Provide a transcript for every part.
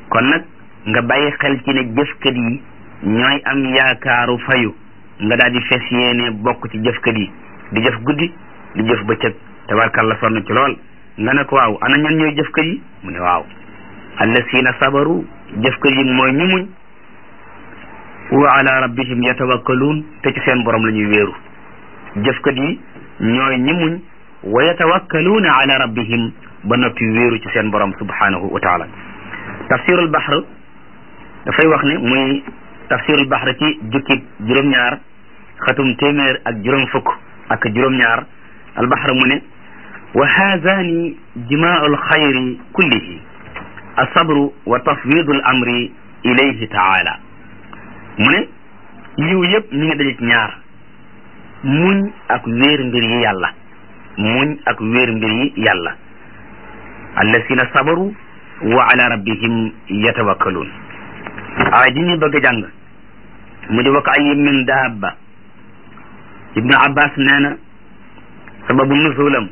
kon nag nga bàyyi xel ci ne jëfkat yi ñooy am yaakaaru fayu nga daal di fes yéene bokk ci jëfkat yi di jëf guddi di jëf bëccëg tabarkalla sonn ci lool nga ne ko waaw ana ñan ñooy jëfkat yi mu ne waaw allasina sabaru jëfkat yi mooy ñu muñ wa ala rabbihim yatawakkaluun te ci seen borom la ñuy wéeru jëfkat yi ñooy ñi muñ wa yatawakkaluuna ala rabbihim ba noppi wéeru ci seen borom subhanahu wa taala tafsirul bahr dafay wax ne muy tafsirul bahr ci jukki juróom-ñaar xatum téeméer ak juróom fukk ak juróom-ñaar albahr mu ne wa haazani jimaau alxayri kullihi alsabru wa tafwidu al amri ilayhi taala mu ne yiw yëpp mi ngi daje ci ñaar muñ ak wéer mbir yi yàlla muñ ak wéer mbir yi yàlla allasina sabaru wa ala rabbihim yatawakkaluun aay ji ñuy bëgg a jàng mu di wa ka ayyin min daabba ibnu abbas nee na sababu nuzulam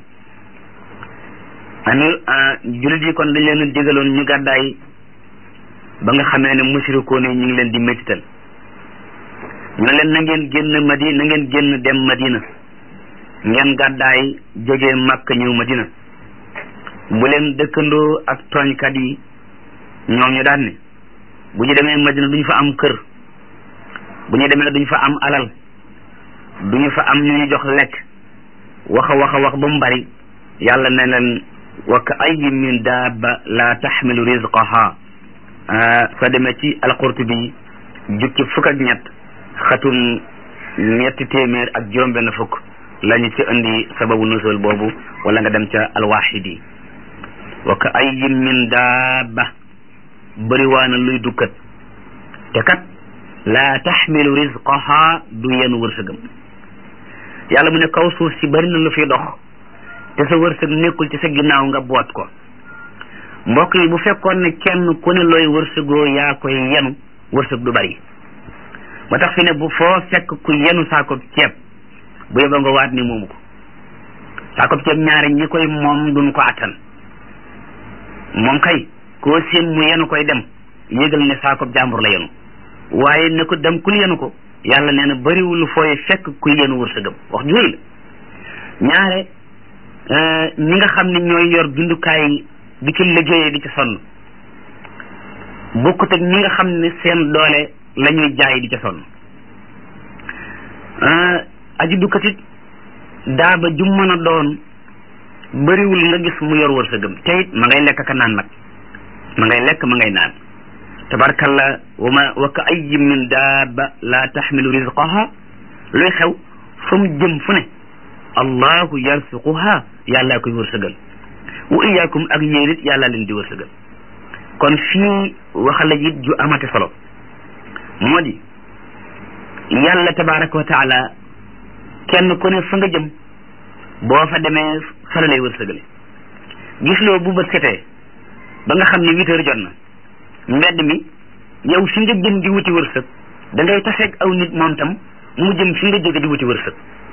ani julit yi kon dañ leen digaloon ñu gàddaay ba nga xamee ne mushrikoon yi ñu ngi leen di métital ñu ne leen na ngeen génn madina na ngeen génn dem madina ngeen gàddaay jógee màkk ñëw madina bu leen dëkkandoo ak tooñkat yi ñoom ñu daan ne bu ñu demee madina duñu fa am kër bu ñu demee duñu fa am alal duñu fa am ñu ñu jox lekk waxa waxa wax ba mu bari yàlla ne leen wa ka ayyin min daaba la taxmilu rizqaha soo demee ci alqurtubi jukki fukk ak ñett xatum ñetti téeméer ak juróom benn fukk lañu ci indi sababu nusul boobu wala nga dem ca alwaxidi wa ka ayyin min daaba bëriwaana luy dukkat te kat laa taxmilu rizqaha du yenu wërsëgam yàlla mu ne kaw suuf si bëri na lu fi dox te sa wërsëg nekkul ci sa ginnaaw nga boot ko mbokk yi bu fekkoon ne kenn ku ne looy wërsëgoo yaa koy yenu wërsëg du bari ba tax fi ne bu foo fekk ku yenu saakob ceeb bu yeba nga waat ni moomu ko saakob ceeb ñaari ñi koy moom duñ ko attan moom kay koo seen mu yenu koy dem yégal ne saakob jàmbur la yenu waaye ne ko dem kul yenu ko yàlla nee na bariwul fooy fekk ku yenu wërsëgam wax jooyu la ñaare ñi nga xam ne ñooy yor bindukaay di ci liggéeyee di ci sonn bokkut ak ñi nga xam ne seen doole la ñuy jaay di ca sonn aji dukkatit daaba ju mën a doon bëriwul nga gis mu yor wërsëgam te it ma ngay lekk ka naan nag ma ngay lekk ma ngay naan tabarkalla wa ma wa ka ayyin min daaba la taxmilu rizqaha luy xew fa mu jëm fu ne allahu yarsuquha yàllaa koy wërsëgal wa iyaakum ak yéen it yàllaa leen di wërsëgal kon fii waxala jit ju amate solo moo di yàlla tabaraka wa taala kenn ku ne fa nga jëm boo fa demee fa la lay wërsëgale gis loo bu bët setee ba nga xam ne huit heures jot na mbedd mi yow fi nga jëm di wuti wërsëg da ngay taseeg aw nit moom tam mu jëm fi nga jóge di wuti wërsëg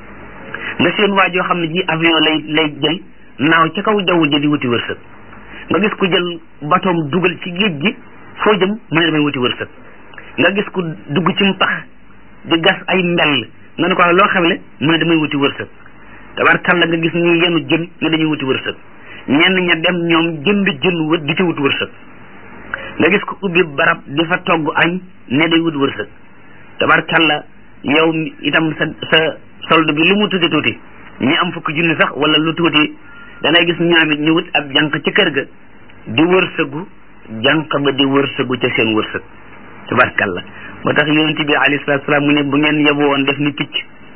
nga seen waa joo xam ne ji avion lay lay jël naaw ca kaw jaww ji di wuti wërsëg nga gis ku jël batoom dugal ci géej gi foo jëm mu ne damay wuti wërsëg nga gis ku dugg ci mpax di gas ay mbell nga ne ko loo xamle mu ne damay wuti wërsëg tabarkalla nga gis ñi yenu jën ne dañuy wuti wërsëg ñenn ña dem ñoom jënd jën wët di ci wut wërsëg nga gis ko ubbi barab di fa togg añ ne day wut wërsëg tabarkalla yow itam sa sa solde bi lu mu tuuti tuuti ñi am fukki junni sax wala lu tuuti da ngay gis ñoom it ñu wut ab jànq ci kër ga di wërsëgu jànq ba di wërsëgu ca seen wërsëg tabarkalla moo tax yonent bi alayhi salaatu salaam mu ne bu ngeen yeboo woon def ni picc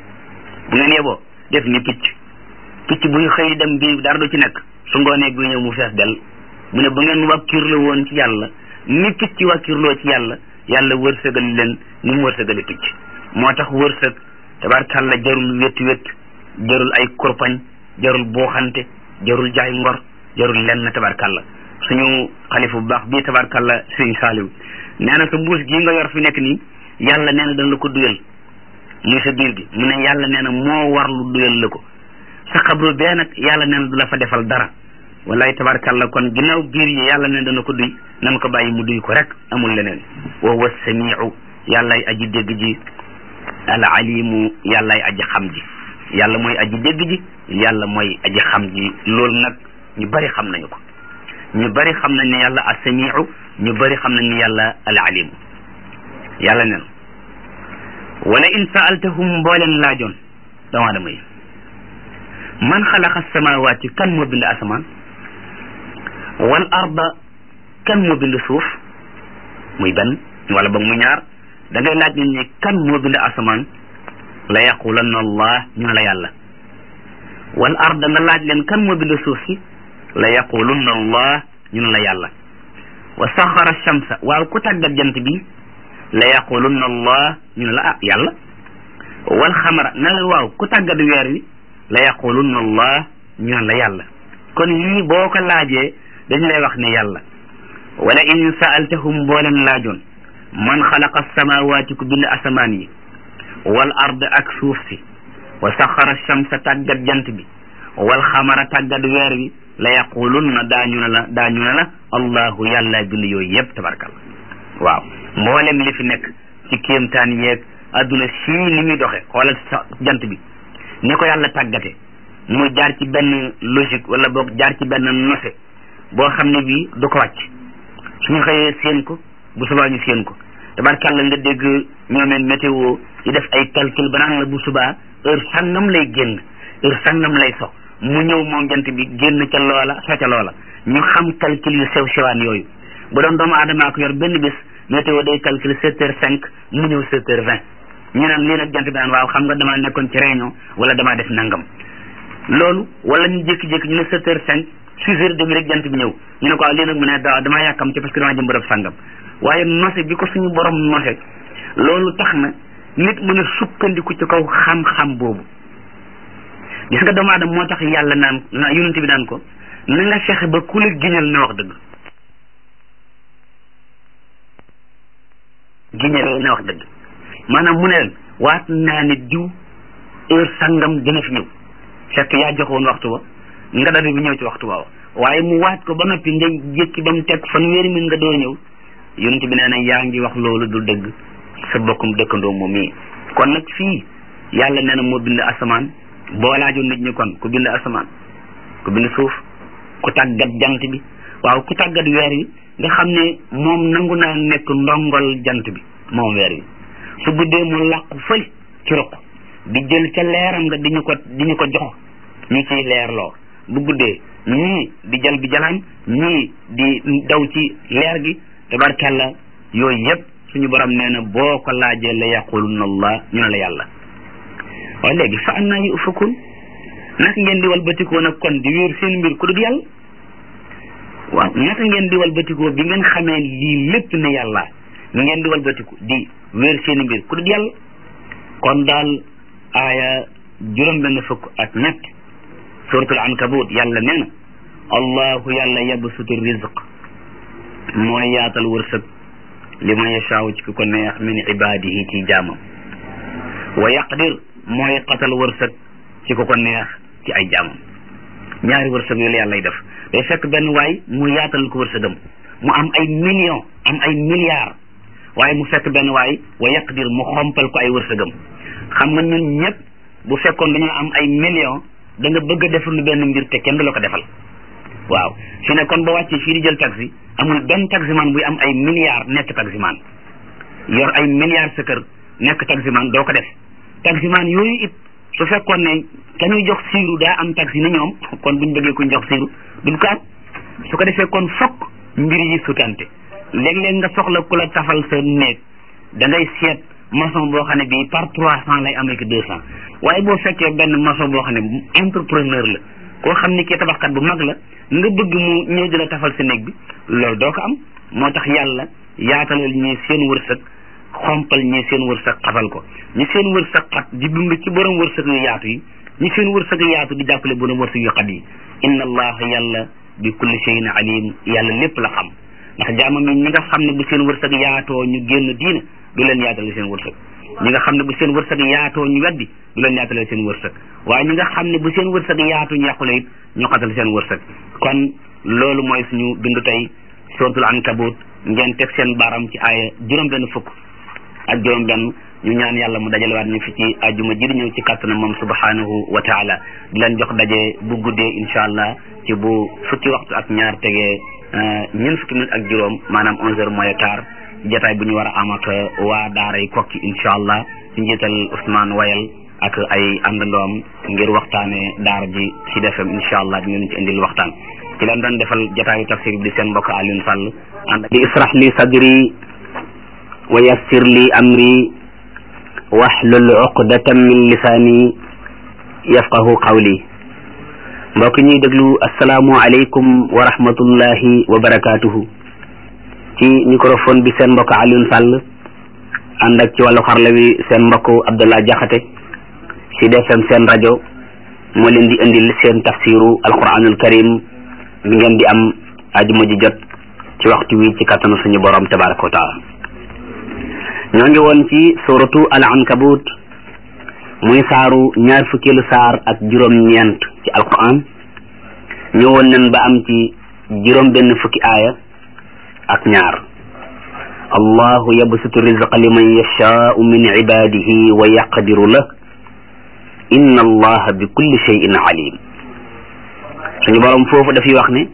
bu ngeen yeboo def ni picc picc buy xëy dem bi dara du ci nekk su ngoonee bi ñëw mu fees del mu ne bu ngeen wàkkirloo woon ci yàlla ni picc wàkkirloo ci yàlla yàlla wërsëgal leen ni mu wërsëgale picc moo tax wërsëg tabarkalla jarul wét wét jarul ay kurpañ jarul booxante jarul jaay ngor jarul lenn tabarkalla suñu xalifa bu baax bii tabarkalla sëriñ saaliw nee na sa mbuus gii nga yor fi nekk nii yàlla nee na dana la ko duyal muy sa biir gi mu ne yàlla nee na moo war lu duyal la ko sa xabru bee nag yàlla nee na du la fa defal dara wallaay tabarkalla kon ginnaaw biir yi yàlla ne dana ko duy nan ko bàyyi mu duy ko rek amul leneen wa huwa samiu yàllaay aji dégg ji al alimu yàllaay aji xam ji yàlla mooy aji dégg ji yàlla mooy aji xam ji loolu nag ñu bari xam nañu ko ñu bari xam nañ ne yàlla as-samiu ñu bari xam nañ ne yàlla al alimu yàlla nen wala in saaltahum boo leen laajoon doomu aadama yi man xalaqa samawaati kan moo bind asamaan wal arda kan moo bind suuf muy benn wala boog mu ñaar da ngay laaj nit ñi kan moo bind asamaan la yaqulanna allah ñu ne la yàlla wal arda nga laaj leen kan moo bind suuf si la yaqulunna allah ñu ne la yàlla wa saxara shamsa waaw ku tàggat jant bi la yaqulunna allah ñu ne la ah yàlla wal xamara na la waaw ku tàggat weer wi la yaqulunna allah ñu ne la yàlla kon lii boo ko laajee dañ lay wax ne yàlla wala in saaltahum boo leen laajoon man xalaqa samawaati ku bind asamaan yi wal ard ak suuf si wa saxara shamsa tàggat jant bi wal xamara tàggat weer wi la yaqulunna daañu ne la daañu ne la allahu yàlla bind yooyu yëpp tabarkalla waaw mboolem li fi nekk ci kéemtaan yeeg adduna sii ni muy doxe xoolal sa jant bi ni ko yàlla tàggate mu jaar ci benn logique wala boog jaar ci benn nose boo xam ne bii du ko wàcc suñu xëyee séen ko bu subaa ñu séen ko tabarkalla nga dégg ñoomeen météo yi def ay calcul ba naan la bu subaa heure sangam lay génn heure sangam lay so mu ñëw moom jant bi génn ca loola so ca loola ñu xam calcul yu sew sewaan yooyu bu doon doomu aadamaa ko yor benn bés météo day calcul sept heures cinq mu ñëw sept heures vingt ñu naan lii nag jant bi naan waaw xam nga damaa nekkoon ci réunion wala damaa def nangam loolu wala ñu jékki-jékki ñu ne sept heures cinq six heures demi rek jant bi ñëw ñu ne ko waaw lii nag mu ne daa damaa yàkkam ci parce que damaa jëm bërëb sàngam waaye nose bi ko suñu borom nose loolu tax na nit mën a sukkandiku ci kaw xam-xam boobu gis nga doomu aadama moo tax yàlla naan na yonent bi naan ko na nga fexe ba ku la giñal na wax dëgg giñal na wax dëgg maanaam mu ne leen waat naa ne diw heure sangam dina fi ñëw fekk yaa joxoon waxtu wa nga dadu bi ñëw ci waxtu waaw waaye mu waat ko ba noppi nga jékki ba mu teg fanweeri min nga door ñëw yonent bi nee na yaa ngi wax loolu du dëgg sa bokkum dëkkandoo moom mii kon nag fii yàlla nee na moo bind asamaan boo laajoon nit ñi kon ku bind asamaan ku bind suuf ku tàggat jant bi waaw ku tàggat weer wi nga xam ne moom nangu naa nekk ndongol jant bi moom weer wi su guddee mu làqu fël ci ruq di jël ca leeram nga di ñu ko di ñu ko jox ñu ciy leerloo bu guddee ñii di jël bi jalaan ñii di daw ci leer gi tabarkalla yooyu yëpp suñu borom nee na boo ko laajee la yaqulunna allah ñu ne la yàlla waaye léegi fa annaa yu ufakun naka ngeen di walbatikoo nag kon di wéer seen mbir ku dul yàlla waaw naka ngeen di walbatikoo bi ngeen xamee lii lépp ne yàlla ngeen di walbatiku di wéer seen mbir ku dul yàlla kon daal aaya juróom benn fukk ak ñett suratul ankabut yàlla nee na allahu yàlla yabsutu rizq mooy yaatal wërsëg li ma yashaaw ci ki ko neex min ibadihi ci jaamam wa yaqdir mooy xatal wërsëg ci ko ko neex ci ay jaamam ñaari wërsëg yooyu la yàlla lay def day fekk benn waay mu yaatal ko wërsëgam mu am ay millions am ay milliards waaye mu fekk benn waay wa yaqdir mu xompal ko ay wërsëgam xam nga ñun ñëpp bu fekkoon dañoo am ay millions da nga bëgg a defal lu benn mbir te kenn du la ko defal waaw fi ne kon ba wàccee fii di jël taxi amul benn taximan buy am ay milliards nekk taximan yor ay milliards sa kër nekk taximan doo ko def taximan yooyu it su fekkoon ne ka ñuy jox siiru daa am taxi na ñoom kon buñ bëggee kuñ jox siiru duñ ko am su ko defee kon fokk mbir yi sutante léeg-léeg nga soxla ku la tafal sa néeg da ngay seet maçon boo xam ne bii par trois cent lay amee que deux cent waaye boo fekkee benn maçon boo xam ne entrepreneur la koo xam ne kii tabaxkat bu mag la nga bëgg mu ñëw di la tafal sa néeg bi loolu doo ko am moo tax yàlla yaatalal ñi seen wërsëg xompal ñi seen wërsëg xatal ko ñi seen wërsëg xat di dund ci borom wërsëg yu yaatu yi ñi seen wërsëg yaatu di jàppale borom wërsëg yu xat yi inna allaha yàlla bi kulli shay'in alim yàlla lépp la xam ndax jaamam yi ñi nga xam ne bu seen wërsëg yaatoo ñu génn diina du leen yaatal seen wërsëg ñi nga xam ne bu seen wërsëg yaatoo ñu weddi du leen yaatalee seen wërsëg waaye ñi nga xam ne bu seen wërsëg yaatu ñu yàqule it ñu xatal seen wërsëg kon loolu mooy suñu bindu tey suratul ankabut ngeen teg seen baram ci aaya juróom benn fukk ak juróom benn ñu ñaan yàlla mu dajalewaat ñu fi ci ajuma ji di ñëw ci kàttanam moom subhanahu wa taala di leen jox daje bu guddee incha allah ci bu fukki waxtu ak ñaar tegee ñeent fukki minute ak juróom maanaam onze heures moins quart jataay bu ñu war a am ak waa daaray kokki incha allah ci njiital Ousmane Wayal ak ay àndandoom ngir waxtaane daara ji ci defem incha allah dinañ ci indil waxtaan ci leen doon defal jataayu tafsir bi di seen mbokk Alioune Sall ànd di israh li sadri wa yassir li amri wahlul uqdatan min lisaani yafqahu qawli mbokk ñuy déglu asalaamu aleykum wa rahmatullahi wa barakaatuhu ci microphone bi seen mbokk Alioune Sall ànd ak ci wàllu xarla wi seen mbokk Abdallah Jaxate ci DFM seen rajo moo leen di indil seen tafsiru alquranul karim bi ngeen di am ajuma ji jot ci waxtu wi ci kattanu suñu borom tabaraka wa taala ñoo ngi woon ci suratu al ankabut muy saaru ñaar fukkeelu saar ak juróom-ñeent ci alquran ñëwoon nañ ba am ci juróom benn fukki aaya ak ñaar allahu yabsutu rizqa liman yashaau min ibadihi wa yaqdiru la inna allaha bi kulli shay'in alim suñu borom foofu dafay wax ne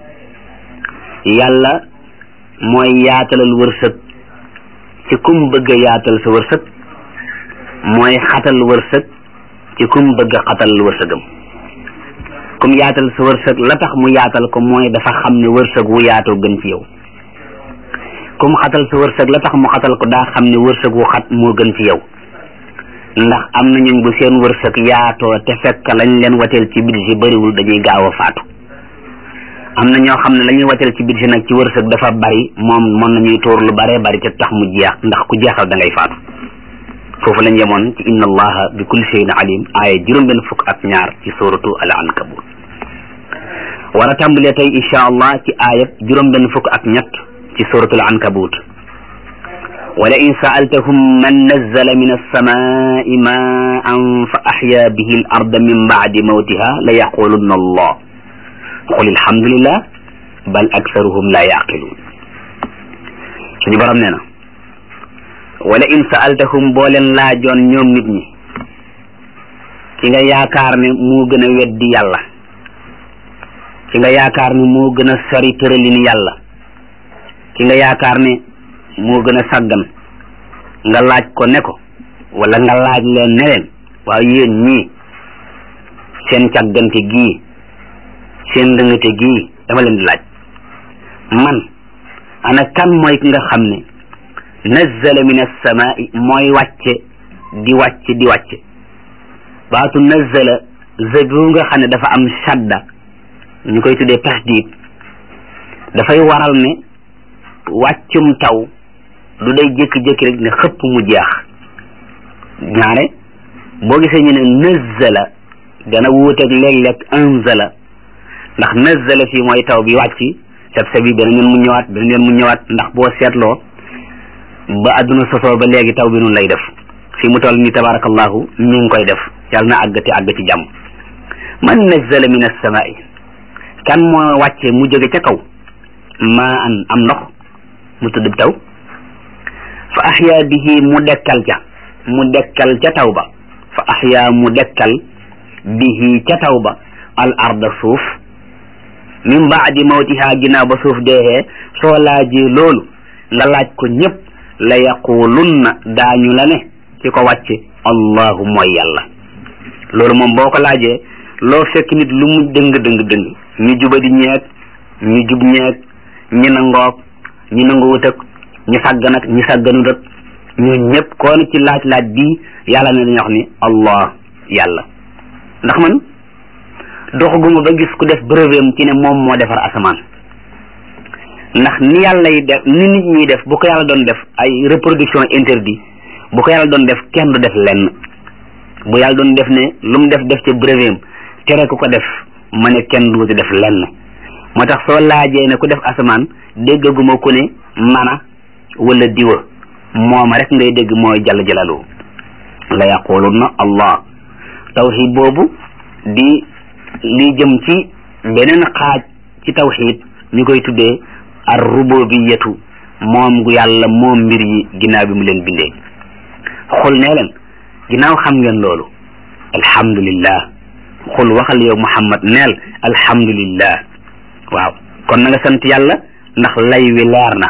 yàlla mooy yaatalal wërsëg ci kum bëgg a yaatal sa wërsëg mooy xatal wërsëg ci kum bëgg a xatal wërsëgam kum yaatal sa wërsëg la tax mu yaatal ko mooy dafa xam ne wërsëg wu yaatoo gën ci yow kum xatal sa wërsëg la tax mu xatal ko daa xam ne wërsëg wu xat moo gën ci yow ndax am na ñun bu seen wërsëg yaatoo te fekk lañ leen wateel ci budget bariwul dañuy gaaw a faatu am na ñoo xam ne la ñuy wateel ci budget nag ci wërsëg dafa bari moom mën nañuy tóor lu baree bari te tax mu jeex ndax ku jeexal da ngay faatu foofu lañ yemoon ci inna allaha bi kulli shay'in alim aaya juróom benn fukk ak ñaar ci suratu al ankabut war a tàmbalee tey incha allah ci aayab juróom benn fukk ak ñett ci suratu al ankabut wala in saaltahum man nazzala min alsamai maan fa axya bihi al arda min bacdi mawtiha la yaqulunna allah qul alhamdulillah bal aksaruhum la yaqiluun suñu borom nee na wala in saaltahum boo leen laajoon ñoom nit ñi ki nga yaakaar ne moo gën a weddi yàlla ki nga yaakaar ne moo gën a sori tëralin yàlla ki nga yaakaar ne moo gën a sàggan nga laaj ko ne ko wala nga laaj leen ne leen waaw yéen ñii seen càggante gii seen ndëngate gii dama leen di laaj man ana kan mooy ki nga xam ne nazzala min as-samaa'i mooy wàcce di wàcce di wàcce baatu nazzala zëbu nga xam ne dafa am shadda ñu koy tuddee tasdiid dafay waral ne wàccum taw du day jékki-jékki rek ne xëpp mu jeex ñaare boo gisee ñu ne nazzala dana wuuteeg léeg-léeg anzala ndax nazzala fii mooy taw bi wàcc seb seb yi beneen yoon mu ñëwaat beneen yoon mu ñëwaat ndax boo seetloo ba adduna sosoo ba léegi taw bi nun lay def fi mu toll ni tabarakallahu mi ngi koy def yàlla na àggati àgg ci jàmm man nazzala min as-samaa'i kan moo wàcce mu jóge ca kaw maa an am ndox mu tudd taw fa axyaa bihi mu dekkal ca mu dekkal ca taw ba fa axyaa mu dekkal bihi ca taw ba al arda suuf min baadi mawtiha ginnaaw ba suuf deexee soo laajee loolu nga laaj ko ñëpp la yaqulunna daañu la ne ci ko wàcce allahu mooy yàlla loolu moom boo ko laajee loo fekk nit lu mu dëng dëng dëng ñu jubadi ñeeg ñu jub ñeeg ñi nangoog ñi nanguwut ak ñi sàggan ak ñi sàgganut ak ñoo ñëpp koon ci laaj laaj bii yàlla ne dañuy wax ni allah yàlla ndax man doxaguma ba gis ku def brevet ci ne moom moo defar asamaan ndax ni yàlla yi def ni nit ñi def bu ko yàlla doon def ay reproduction interdit bu ko yàlla doon def kenn du def lenn bu yàlla doon def ne lu mu def def ca brevet tere ku ko def ma ne kenn du ci def lenn moo tax soo laajee ne ku def asamaan déggaguma ku ne mana wala diwa mooma rek ngay dégg mooy jàll jalalu la yaqulunna allah tawxid boobu di li jëm ci beneen xaaj ci tawxid ñu koy tuddee ar rububiyatu moom gu yàlla moom mbir yi ginnaaw bi mu leen bindee xul nee leen ginnaaw xam ngeen loolu alhamdulillah xul waxal yow muhammad neel alhamdulillah waaw kon na nga sant yàlla ndax lay wi leer na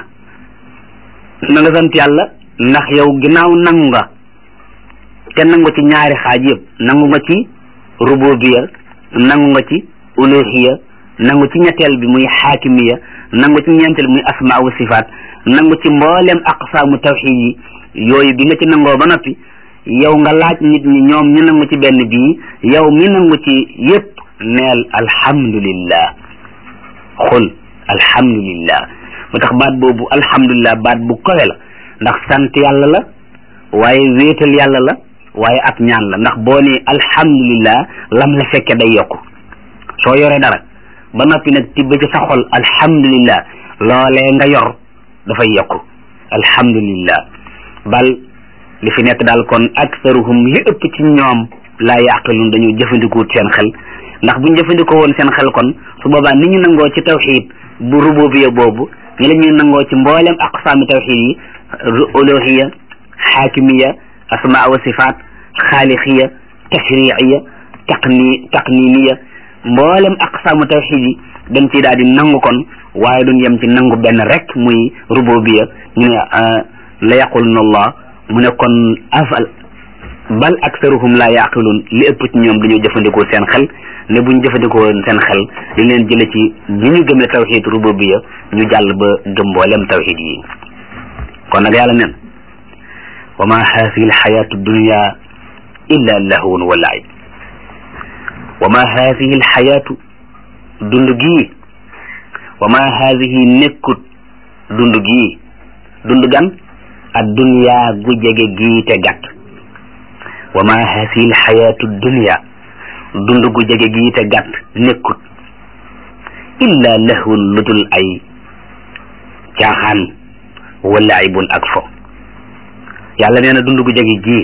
na nga sant yàlla ndax yow ginnaaw nangu nga te nangu ci ñaari xaaj yëpp nangu nga ci rububiya nangu nga ci uluhiya nangu ci ñetteel bi muy xaakimiya nangu ci ñeenteel muy asmaa wa sifaat nangu ci mbooleem aqsaamu tawxid yi yooyu bi nga ci nangoo ba noppi yow nga laaj nit ñi ñoom ñu nangu ci benn bii yow mi nangu ci yépp neel alhamdulillah xul alhamdulillah mu tax baat boobu alhamdulillah baat bu kowe la ndax sant yàlla la waaye wéetal yàlla la waaye ak ñaan la ndax boo ne alhamdulillah lam la fekke day yokku soo yoree dara ba noppi nag tibb ci sa xol alhamdulillah loolee nga yor dafay yokku alhamdulillah bal li fi nekk daal kon aksaruhum li ëpp ci ñoom laa yaqilun dañu jëfandikuwut seen xel ndax buñ jëfandikoo woon seen xel kon su boobaa ni ñu nangoo ci tawxid bu rububiya boobu ñi la ñuy nangoo ci mboolem aqsaami tawxid yi uluhiya xaakimiya asmaa wa sifaat xaaliqiya tashriiya taqni taqniniya mboolem aqsaamu tawxid yi dañ ciy daal di nangu kon waaye duñ yem ci nangu benn rek muy rububiya ñu ne la yaquluna allah mu ne kon afal bal aksaruhum la yaqilun li ëpp ci ñoom dañoo jëfandikoo seen xel ne buñ jëfandikoo seen xel li leen jële ci ñi ñu gëmee tawxid rububiya ñu jàll ba gëm mboolem tawxid yi kon nag yàlla nen wa ma haadihi alxayatu dunya illa lahwun wa laib wa ma haadihi alxayatu dund gii wa ma haadihi nekkut dund gii dund gan ad dunya gu jege gii te gàtt wa ma haadihi alxayatu dunya dund gu jege gii te gàtt nekkut illa lahwun lu dul ay caaxaan wa laibun ak fo yàlla nee na dund gu jege gii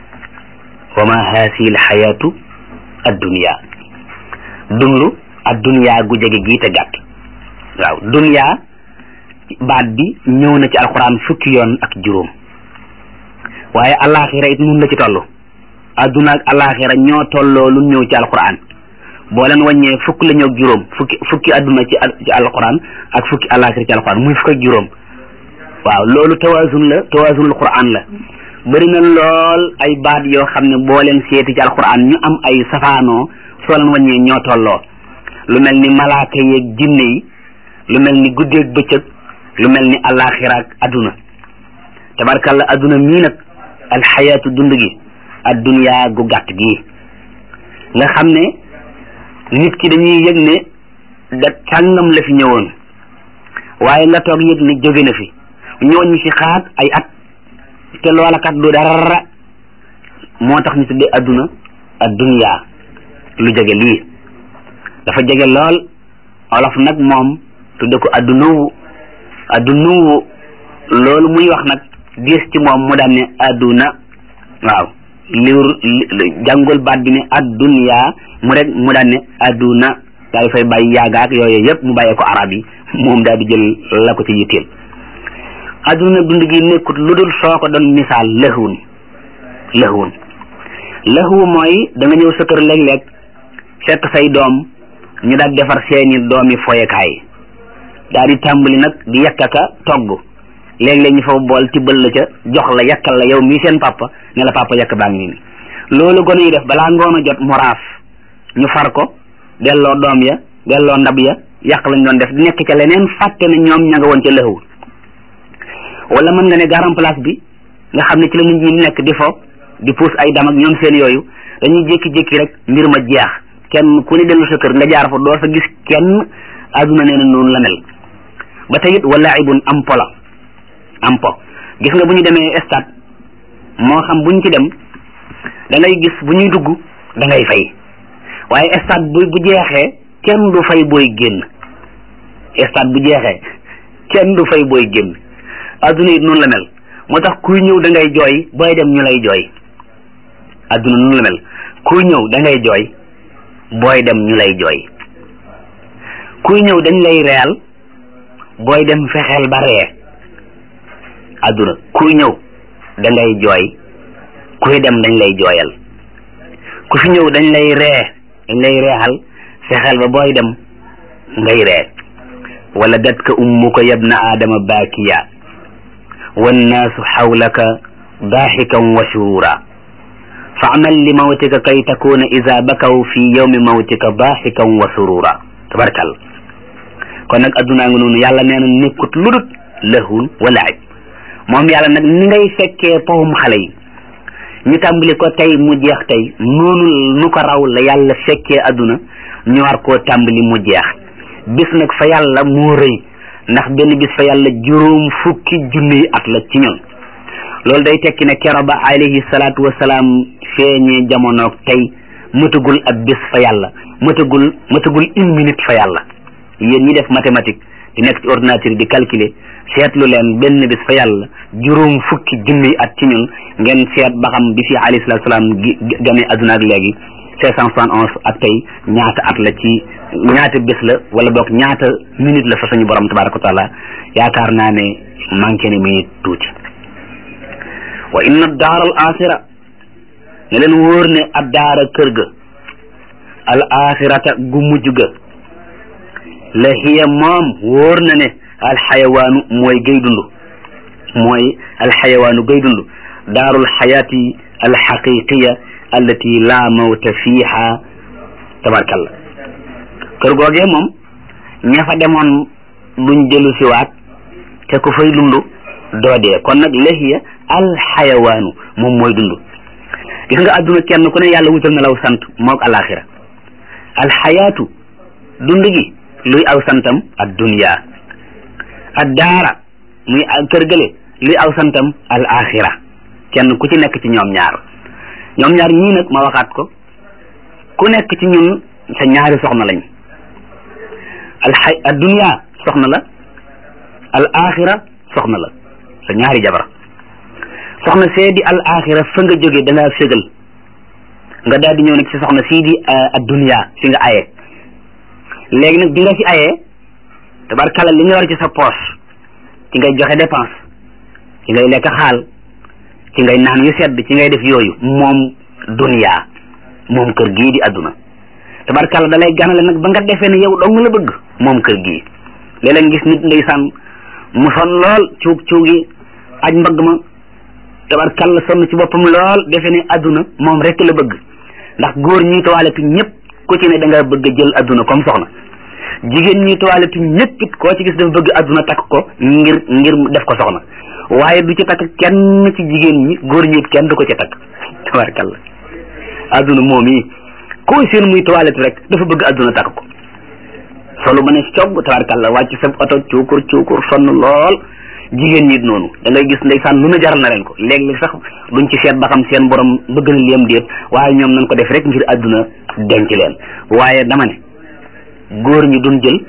wa ma haasihi alxayatu addunia dund addunia gu jege gii te gàtt waaw dunia baat bi ñëw na ci alquran fukki yoon ak juróom waaye alaxira it nun la ci toll adduna ak alaxira ñoo tolloo lu ñëw ci alquran boo leen wàññee fukk la ñëw ak juróom fukki fukki adduna ci ci alquran ak fukki alaxira ci alquran muy fukk ak juróom waaw loolu tawaasun la tawaasunul quran la bëri na lool ay baat yoo xam ne boo leen seeti ci alquran ñu am ay safaanoo soo leen wàññee ñoo tolloo lu mel ni malaaka yeeg jinne yi lu mel ni guddeeg bëccëg lu mel ni alaxira ak adduna tabarkalla adduna mii nag alxayaatu dund gi adduniyaa gu gàtt gii nga xam ne nit ki dañuy yëg ne da sàngam la fi ñëwoon waaye nga toog yëg ne jóge na fi ñëwoon ñu fi xaat ay at te loola kat du dara moo tax ñu tuddee adduna adduniyaa lu jege lii dafa jege lool olof nag moom tudde ko addunuwu addunuwu loolu muy wax nag diis ci moom mu daan ne adduna waaw liwr jàngul baat bi ne adduniya mu rek mu daan ne adduna daal fay bàyyi yaagaak yooyu yëpp mu bàyyee ko arab yi moom daal di jël la ko ci yitteel adduna dund gi nekkut lu dul soo ko doon misaal lëxwun lëxwun lëxwu mooy da nga ñëw sa kër léeg-léeg fekk say doom ñu daal defar seeni doomi foyekaay daal di tàmbali nag di yekkaka togg léeg-léeg ñu fa bool tibbal la ca jox la yakkal la yow mii seen papa ne la papa yakk baa ngi nii loolu gone yi def balaa ngoon a jot mu raaf ñu far ko delloo doom ya delloo ndab ya yàq lañ doon def di nekk ca leneen fàtte ne ñoom ña nga woon ca lëxwu wala mën nga ne garam place bi nga xam ne ci la nit ñi nekk di fo di puus ay dam ak ñoom seen yooyu dañuy jékki-jékki rek mbir ma jeex kenn ku ne dellu sa kër nga jaar fa doo fa gis kenn aduna nee na noonu la mel ba tey it wala ibun am po la am po gis nga bu ñu demee stade moo xam bu ñu ci dem da ngay gis bu ñuy dugg da ngay fay waaye stade bu bu jeexee kenn du fay booy génn stade bu jeexee kenn du fay booy génn aduna it noonu la mel moo tax kuy ñëw da ngay jooy booy dem ñu lay jooy adduna nu la mel kuy ñëw da ngay jooy booy dem ñu lay jooy kuy ñëw dañ lay reyal booy dem fexeel ba ree adduna kuy ñëw da ngay jooy kuy dem dañ lay jooyal ku fi ñëw dañ lay ree dañ lay reexal fexeel ba booy dem ngay ree wala datka ummuka yabna aadama baakiya wannaasu xawlaka daaxikan wa surura fa amal li mawtika kay takuna ida bakaw fi yawmi mawtika daaxikan wa surura tabarkal kon nag addunaa nga noonu yàlla nee na nekkut ludut lahun wa laaj moom yàlla nag ni ngay fekkee powum xale yi ñu tàmbali ko tey mu jeex tey noonu nu ko raw la yàlla fekkee adduna ñu war koo tàmbali mu jeex bis nag fa yàlla moo rëy ndax benn bis fa yàlla juróom fukki junniy at la ci ñun loolu day tekki ne kero ba alayhi salaatu wasalaam feeñee jamonoog tey mëtagul ab bis fa yàlla mëtagul mëtagul une minute fa yàlla yéen ñi def mathématique di nekk ci ordinateur di calculer seetlu leen benn bis fa yàlla juróom fukki junniy at ci ñun ngeen seet ba xam bi fi alayhi salaatu wasalaam ganee adduna ak léegi cinq cent soixante onze ak tey ñaata at la ci ñaata bés la wala boog ñaata minute la fa suñu borom tabaraka wa taala yaakaar naa ne manqué ne minute tuuti wa inna daar al axira ne leen wóor ne ab daara kër ga al axirata gu mujj ga la hiya moom wóor na ne al xayawaanu mooy gay dund mooy al xayawaanu gay dund daarul xayaati al xaqiqiya allati la mawta fiiha tabarkalla kër googee moom ña fa demoon duñ jëlu siwaat te ku fay dund doo dee kon nag lahiya alxayawaanu moom mooy dund gis nga adduna kenn ku ne yàlla wutal na law sant moog alaxira alxayaatu dund gi luy aw santam ad dunya ad daara muy kër gële luy aw santam al axira kenn ku ci nekk ci ñoom ñaar ñoom ñaar ñii nag ma waxaat ko ku nekk ci ñun sa ñaari soxna lañ alxay ad dunya soxna la al axira soxna la sa ñaari jabar soxna see di al axira fa nga jógee da ngaa fégal nga daal di ñëw nag ci soxna sii di ad dunya fi nga aye léegi nag bi nga fi ayee tabarkalla li nga war ci sa poche ci ngay joxe dépense ci ngay lekk xaal ci ngay naan yu sedd ci ngay def yooyu moom dunya moom kër gii di adduna tabarkalla da lay ganale nag ba nga defee ne yow dong la bëgg moom kër gii léeg-léeg gis nit ndeysaan mu son lool cuug cuugi aj mbagg ma tabarkalla sonn ci boppam lool defe ne adduna moom rek la bëgg ndax góor ñuy toiletu ñëpp ku ci ne da nga bëgg a jël adduna comme soxna jigéen ñuy toiletu ñëpp it koo ci gis dafa bëgg adduna takk ko ngir ngir def ko soxna waaye du ci takk kenn ci jigéen ñi góor ñi it kenn du ko ci takk tabarkalla adduna moom yi koo seen muy toilette rek dafa bëgg adduna takk ko solu ba ne cogg tabarkalla wàcc sa oto cuukur cuukur sonn lool jigéen ñi it noonu da ngay gis ndeysaan lu na jaral na leen ko léeg-léeg sax duñ ci seet ba xam seen borom bëgg na liyam déet waaye ñoom nañ ko def rek ngir adduna denc leen waaye dama ne góor ñi duñ jël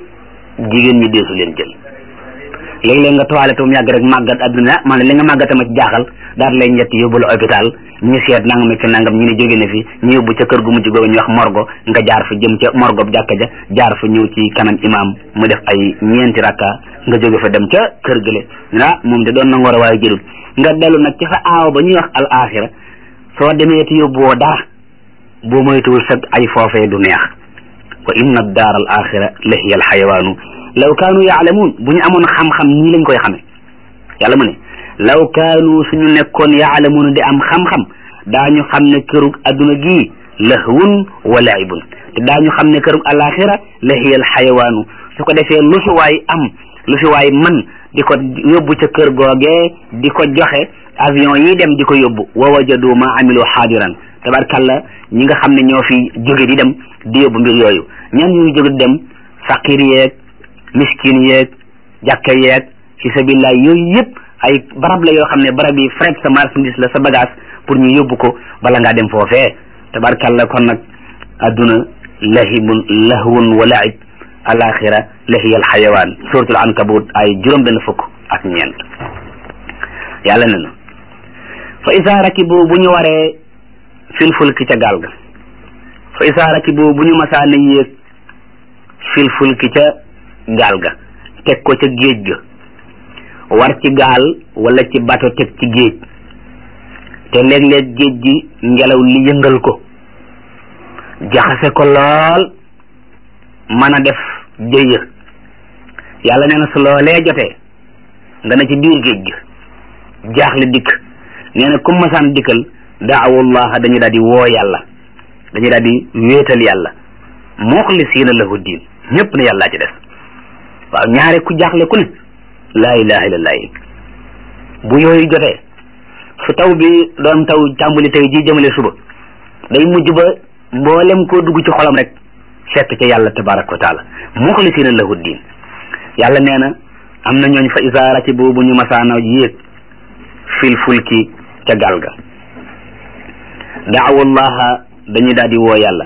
jigéen ñi deesu leen jël léeg-léeg nga toilette mu yàgg rek màggat adduna man li nga màggata ma ci jaaxal daal lay ñett yóbbu la hôpital ñu seet nangam ak nangam ñu ne jóge na fi ñu yóbbu ca kër gu mujj googu ñu wax morgo nga jaar fa jëm ca morgo bu jàkka ja jaar fa ñëw ci kanam imam mu def ay ñeenti rakka nga jóge fa dem ca kër gële ah moom de doon na ngor a waaye jëlul nga dellu nag ci sa aaw ba ñuy wax al axira soo demee te yóbbuwoo dara boo moytuwul sa ay foofee du neex wa inna daar al axira la hiya al xayawaanu law kaanu yaalamuun bu ñu amoon xam-xam nii lañ koy xamee yàlla mu ne law kaanu suñu nekkoon yaalamuun di am xam-xam daañu xam ne kërug adduna gii lahwun wa laibun te daañu xam ne kërug alaxira la hiya al xayawaanu su ko defee lu fi waay am lu fi waay man di ko yóbbu ca kër googee di ko joxe avion yi dem di ko yóbbu wa wajadu ma amilu xaadiran tabarkalla ñi nga xam ne ñoo fi jóge di dem di yóbbu mbir yooyu ñan ñu jóge di dem faqir yeeg miskin yeeg jàkka yeeg fi sabilillah yooyu yëpp ay barab la yoo xam ne barab yi fret sa marchandise la sa bagage pour ñu yóbbu ko bala ngaa dem foofee tabarkalla kon nag adduna lahibun lahwun wa laib alaxira lahiya alxayawaan suratul ankabut ay juróom benn fukk ak ñeent yàlla ne na fa isa rakibu bu ñu waree fil fulki ca gaal ga fa isaa rakibu bu ñu masaana yéeg fil fulki ca gaal ga teg ko ca géej ga war ci gaal wala ci bato teg ci géej te léeg-léeg géej gi ngelaw li yëngal ko jaxase ko lool mën a def jëya yàlla nee na su loolee jotee nga ne ci biir géej gi jaaxle dikk nee na comme masaan dikkal daawullaha dañu daal di woo yàlla dañu daal di wéetal yàlla muxlisiina lahu diin ñëpp ne yàllaa ci des waaw ñaare ku jaaxle ku ne laa ilaha illallah yi bu yooyu jotee su taw bi doon taw tàmbali tey ji jëmale suba day mujj ba mboolem koo dugg ci xolam rek fekk ca yàlla tabaraka wa taala muxlisiina lahu diin yàlla nee na am na ñooñ fa isa rakibu bu ñu masaana yéeg fil fulki ca gaal ga daawallaha dañu daal di woo yàlla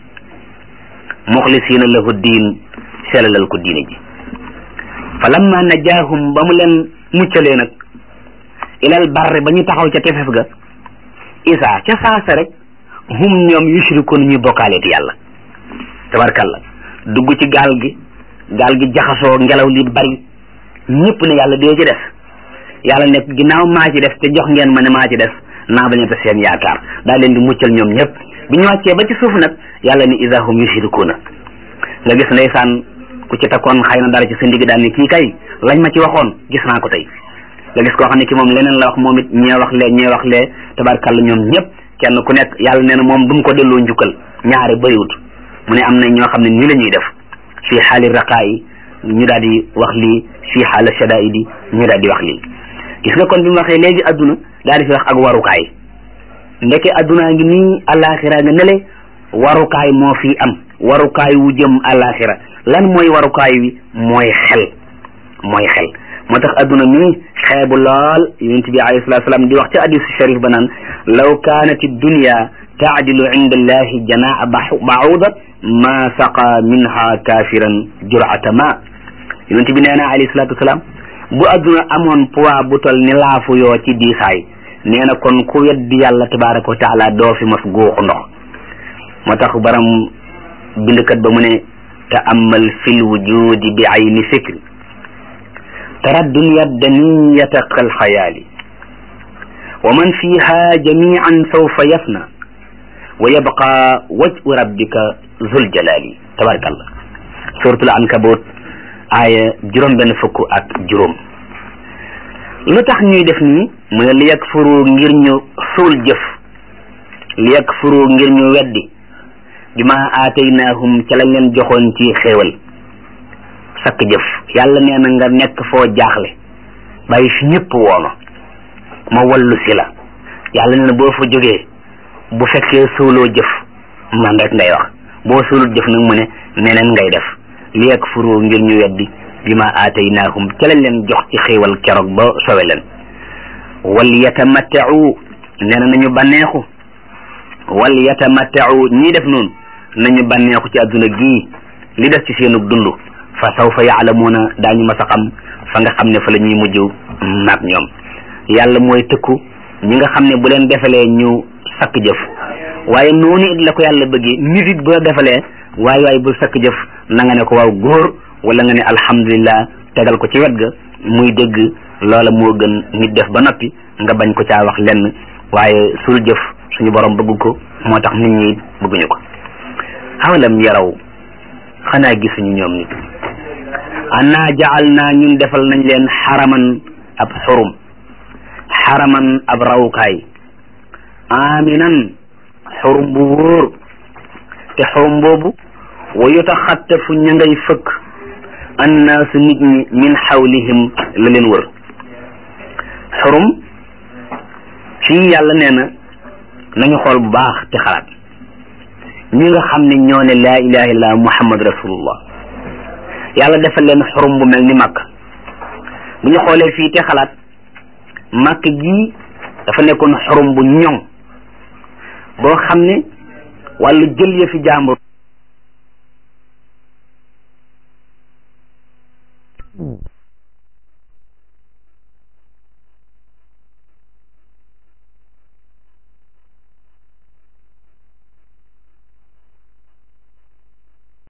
muxlisiina lahu diin selalal ko diine ji fa lamma najaahum ba mu leen muccalee nag ilal barri ba ñu taxaw ca tefes ga isa ca saasa rek hum ñoom yushrikuun ñuy bokkaaleeti yàlla tabarkalla dugg ci gaal gi gaal gi jaxasoo ngelaw li bari ñëpp ne yàlla dee ci def yàlla nekk ginnaaw maa ci def te jox ngeen ma ne maa ci def naa bañ a def seen yaakaar daa leen di muccal ñoom ñëpp bi ñu wàccee ba ci suuf nag yàlla ni ida hum yushrikuuna nga gis ndeysaan ku ci takkoon xëy na dara ci sa ndigg daal ni kii kay lañ ma ci waxoon gis naa ko tey nga gis koo xam ne ki moom leneen la wax moom it ñee wax lee ñee wax lee tabarkalla ñoom ñëpp kenn ku nekk yàlla nee na moom du mu ko delloo njukkal ñaare bëriwut mu ne am na ñoo xam ne nii la ñuy def fii xaali raqaa yi ñu daal di wax lii fii xaala shadaidi ñu daal di wax lii gis nga kon bi mu waxee léegi adduna daal di fi wax ak warukaay ndeke addunaa ngi nii alaxira nga nele warukaay moo fi am warukaay wu jëm alaxira lan mooy warukaay wi mooy xel mooy xel moo tax adduna mi xeebu lool yonent bi alayhi salatu salaam di wax ci hadisu sharif ba naan law kaanat dunya taadilu inda allahi janaa bauda ma saqa minha kafiran jurata ma yonent bi nee na alayhi salatu wasalaam bu adduna amoon poids bu tol ni laafu yoo ci diisaay nee na kon ku weddi yàlla tabaraka wa taala doo fi mos guuxu ndox moo tax baram bindkat ba mu ne taamal fil wujudi bi ayni fikri tara dunya daniyata kal xayaali wa man fiha jamian sawfa yafna wa yabqa wajhu rabbika zul jalali tabarakallah suratul ankabut aaya juróom benn fukk ak juróom lu tax ñuy def nii mu ne li yakfuru ngir ñu suul jëf li yakfuru ngir ñu weddi bi ma aataynaahum ca lañ leen joxoon ci xéewal sakk jëf yàlla nee na nga nekk foo jaaxle bàyyi fi ñëpp wooma ma wallu si la yàlla nee na boo fa jógee bu fekkee suuloo jëf man rek ngay wax boo suulut jëf nag mu ne neneen ngay def li yakfuru ngir ñu weddi bi ma aataynaahum ca lañ leen jox ci xéewal keroog ba sowe leen wal yatamattau nee na nañu bànneexu wal yatamattau ñii def noonu nañu bànneexu ci adduna gii li def ci seenug dund fa sawfa yaalamuuna daañu mas a xam fa nga xam ne fa la ñuy mujj maag ñoom yàlla mooy tëkku ñi nga xam ne bu leen defalee ñu sakk jëf waaye noonu it la ko yàlla bëggee nit it bu la defalee waaye waaye bu sakk jëf na nga ne ko waaw góor wala nga ne alhamdulillah tegal ko ci wet ga muy dégg loola moo gën nit def ba noppi nga bañ ko caa wax lenn waaye sul jëf suñu borom bëgg ko moo tax nit ñi bëgguñu ko xawalam yaraw xanaa gisuñu ñoom nit annaa jaal naa ñun defal nañ leen xaraman ab xurum xaraman ab rawukaay aminan xurum bu wóor te xurum boobu wa yutaxattafu ña ngay fëkk annaasu nit ñi min xawlihim la leen wër xurum fii yàlla nee na nañu xool bu baax te xalaat ñi nga xam ne ñoo ne laa ilaha illallah muhammad rasulullah yàlla defal leen xurum bu mel ni màkk bu ñu xoolee fii te xalaat màkk gii dafa nekkoon xurum bu ñoŋ boo xam ne wàllu jël ya fi jàmbur